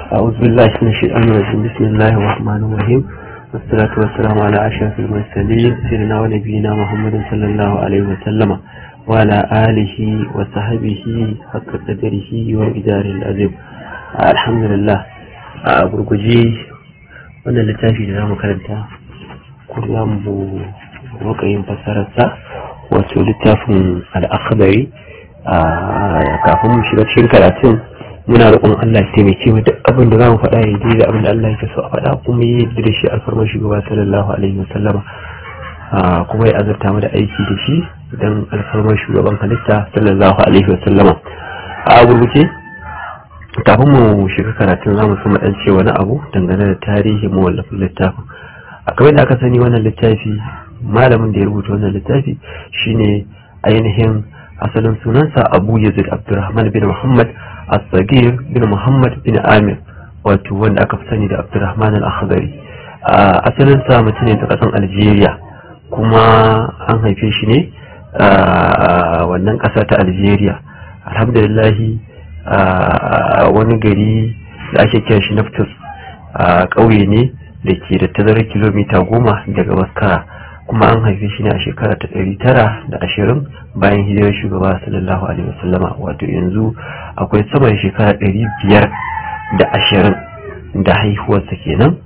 أعوذ بالله من الشيطان الرجيم بسم الله الرحمن الرحيم والصلاة والسلام على أشرف المرسلين سيدنا ونبينا محمد صلى الله عليه وسلم وعلى آله وصحبه حق قدره وإداره العظيم الحمد لله أبرقجي وانا littafi da zamu karanta kullum mu muka yin fasararsa wato littafin al'akhdari kafin mu shiga cikin karatun muna roƙon Allah ya taimake mu duk abin da zamu faɗa ya da abin da Allah yake so a faɗa kuma yi da shi alfarmar shugaba sallallahu alaihi wasallama kuma ya azurta mu da aiki da shi dan alfarmar shugaban halitta sallallahu alaihi wasallama a gurguje kafin mu shiga karatun zamu so mu dan ce wani abu dangane da tarihin mawallafin littafin a kamar da aka sani wannan littafi malamin da ya rubuta wannan littafi shine ainihin asalin sunansa abu yazid abdurrahman bin muhammad as-sagir bin muhammad bin amir wato wanda aka fi sani da abdurrahman al-akhdari asalin sa mutum ne ta kasan algeria kuma an haife shi ne wannan kasa ta algeria alhamdulillahi wani gari da ake kira shi naftus ƙauye ne da ke da tazarar kilomita goma daga maskara kuma an haife shi ne a shekara ta ɗari tara da ashirin bayan hijirar shugaba sallallahu alaihi wasallama wato yanzu akwai sama da shekara ɗari biyar da ashirin da haihuwarsa kenan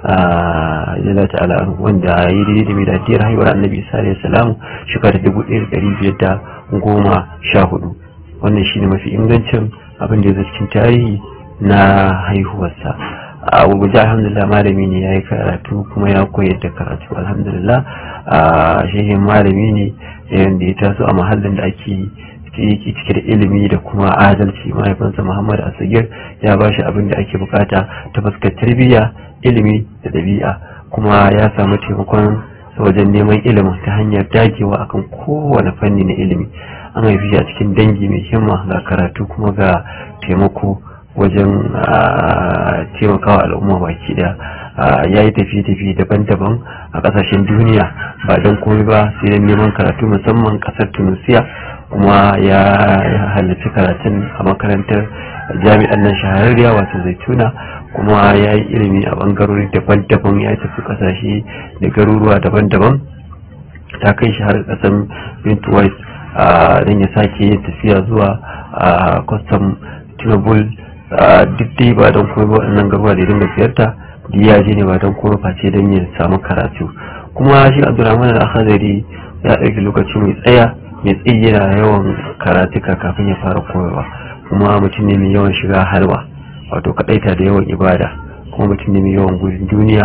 yana ta'ala wanda ya yi daidai da miladiyar haihuwar annabi isa alaihi salamu shekara dubu ɗaya da ɗari biyar da goma sha hudu wannan shine mafi ingancin abin da ya cikin tarihi na haihuwarsa a gurguje alhamdulillah malami ne ya yi karatu kuma ya koyar da karatu alhamdulillah a shehin malami ne yadda ya taso a mahallin da ake cike da ilimi da kuma adalci mahaifinsa muhammad asagir ya ba shi abin da ake bukata ta fuskar tarbiyya ilimi da ɗabi'a kuma ya samu taimakon wajen neman ilimin ta hanyar dagewa akan kowane fanni na ilimi an haifi a cikin dangi mai himma ga karatu kuma ga taimako wajen taimakawa al'umma baki daya ya yi tafiye-tafiye daban-daban a kasashen duniya ba don komai ba sai don neman karatu musamman kasar tunisia kuma ya halarci karatun a makarantar jami'an nan shahararriya wato zaituna kuma ya yi ilimi a bangarori daban-daban ya tafi kasashe da garuruwa daban-daban ta kai shi har kasan bintuwais don ya sake yin tafiya zuwa kwastam tunabul duk dai ba don kuma waɗannan garuwa da dinga ziyarta da ya je ne ba don kuma face don ya samu karatu kuma shi abdurrahman al-akhadari ya ɗauki lokaci mai tsaya mai tsayi yana yawan karatuka kafin ya fara koyarwa kuma mutum ne mai yawan shiga halwa wato kaɗaita da yawan ibada kuma mutum ne mai yawan gudun duniya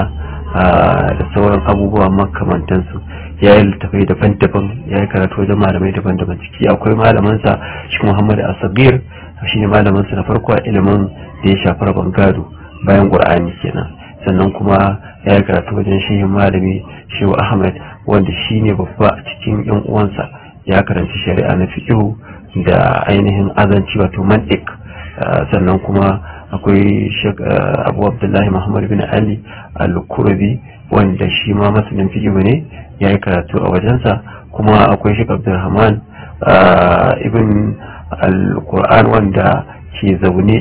da sauran abubuwa makamantansu ya yi littafai daban-daban ya yi karatu wajen malamai daban-daban ciki akwai malamansa shi muhammad asabir shi ne malamansa na farko a ilimin da ya shafi rabon gado bayan ƙur'ani kenan sannan kuma ya yi karatu wajen shehin malami shehu ahmed wanda shi ne babba a cikin yan uwansa ya karanci shari'a na fiƙihu da ainihin azanci wato mantik sannan kuma akwai abu abdullahi muhammad bin ali al-kurbi wanda shi ma masanin fiƙihu ne ya yi karatu a wajensa kuma akwai shek abdulrahman ibn al-qur'an wanda ke zaune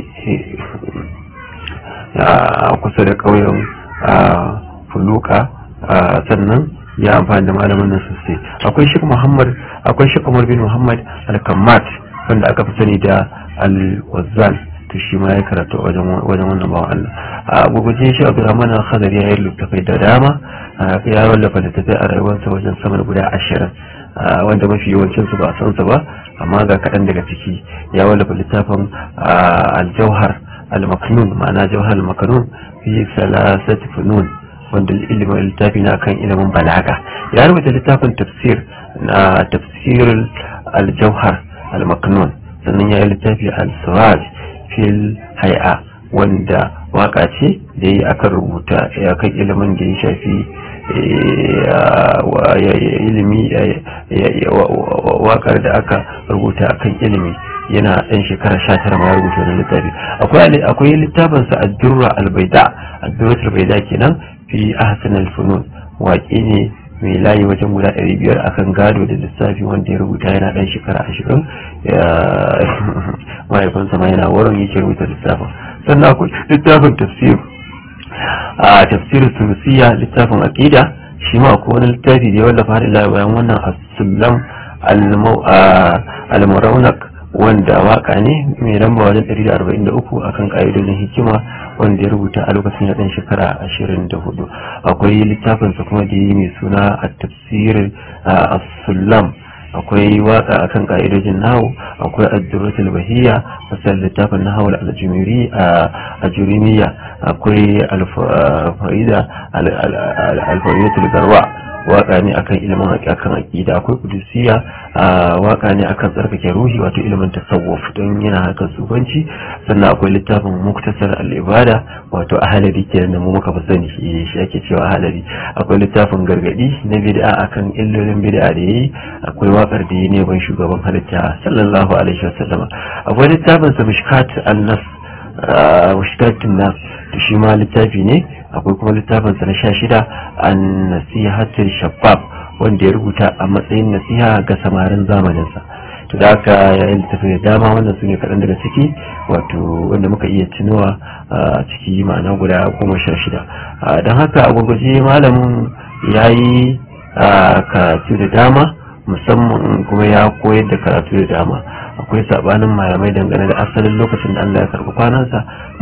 a kusa da ƙauyen fuluka sannan ya amfani da malamin nan sosai akwai shek muhammad akwai shek umar bin muhammad al-kammat wanda aka fi sani da al-wazzan to shi ma ya karatu wajen wannan bawan Allah a guguje shi abdurrahman al-khadari ya yi littafai da dama ya wallafa littafai a rayuwarsa wajen sama da guda ashirin wanda mafi yawancin su ba a san su ba amma ga kaɗan daga ciki ya wallafa littafin al-jauhar al-maknun ma'ana jauhar al-maknun fi salasati funun wanda ilimin littafi na kan ilimin balaga ya rubuta littafin tafsir na tafsir al-jauhar al-maknun sannan ya yi littafi al-siraj fil hay'a wanda waka ce da yi aka rubuta ya kan ilimin da ya shafi ilimi wakar da aka rubuta akan ilimi yana ɗan shekara sha tara ma ya rubuta wani littafi akwai littafinsa a durra albaida a durra albaida kenan fi ahsan alfunun waƙe ne mai layi wajen guda ɗari biyar akan gado da lissafi wanda ya rubuta yana ɗan shekara ashirin mahaifinsa ma yana wurin yake rubuta lissafin sannan akwai littafin tafsir a tafsirin sunusiya littafin aƙida shi ma akwai wani littafi da ya wallafa har ila bayan wannan as-sullam al-muraunak wanda waka ne mai lamba wajen 143 akan ƙa'idodin hikima wanda ya rubuta a lokacin ya ɗan shekara 24 akwai littafinsa kuma da yi mai suna a tafsir as-sullam akwai waka akan ka'idojin nahu akwai ad-durratul bahiyya fasal littafin nahu al-jumiri a jurimiya akwai al-faida al-faidatul garwa waka ne akan ilimin akan aqida akwai kudusiya waka ne akan tsarkake ruhi wato ilimin tasawuf don yana harkar sufanci sannan akwai littafin muktasar al-ibada wato ahalari kenan da mu muka fi sani shi ake cewa ahalari akwai littafin gargadi na bid'a akan illolin bid'a da yayi akwai wakar da yayi ne ban shugaban halitta sallallahu alaihi wasallam akwai littafin sa mishkat an-nas mishkatun nas shi ma littafi ne akwai kuma littafin sa na sha shida an nasihatul shabab wanda ya rubuta a matsayin nasiha ga samarin zamaninsa to da haka yayin littafi da dama wannan su ne kaɗan daga ciki wato wanda muka iya tunowa a ciki ma'ana guda goma sha shida don haka a gwagwaje malamin ya yi karatu da dama musamman kuma ya koyar da karatu da dama akwai sabanin malamai dangane da asalin lokacin da Allah ya karɓi kwanansa